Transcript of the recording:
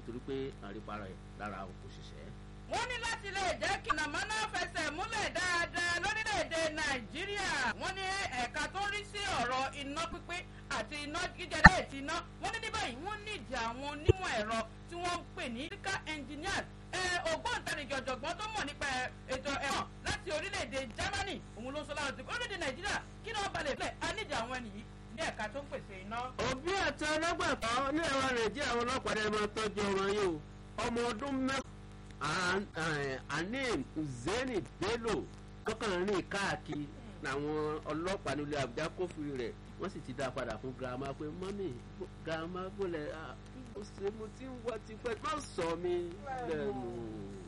torí pé àríparà ẹ̀ lára òṣìṣẹ́. wọ́n ní láti lè jẹ́ kí nàmánà fẹsẹ̀ múlẹ̀ dáadáa lórílẹ̀‐èdè nàìjíríà wọ́n ní ẹ̀ka tó rí sí ọ̀rọ̀ iná pípín àti iná jíjẹrẹ ètí iná wọ́n ní ní báyìí wọ́n nídìí àwọn onímọ̀ ẹ̀rọ tí wọ́n ń pè ní electrical engineers ògbóǹtarìgì ọ̀jọ̀gbọ́n tó mọ̀ nípa ètò ẹ̀wọ̀n láti orílẹ̀‐èdè germany òun ló ń sọ lára ti orílẹ̀‐èdè nàìjíríà kí ni wọ́n balẹ̀ fẹ́ a nídìí àwọn ẹni yìí ní ẹ̀ka tó ń pèsè iná. òbí àti ọlọ́gbàtọ́ ní ẹ̀rọ nàìjíríà àwọn ọlọ́pàá dẹ́rẹ́ máa tọ́jú ọmọ yìí o ọmọ ọdún mẹ́fà anim uzeni bello tọkànrin káàkiri làwọn ọlọ́pàá nílé àbújá kófìrí rẹ̀ wọ́n sì ti dá a padà fún girama pé mọ́mì girama bọ́lẹ̀ ó ṣe mo ti ń wá tipẹ́ má sọ mi lẹ́nu.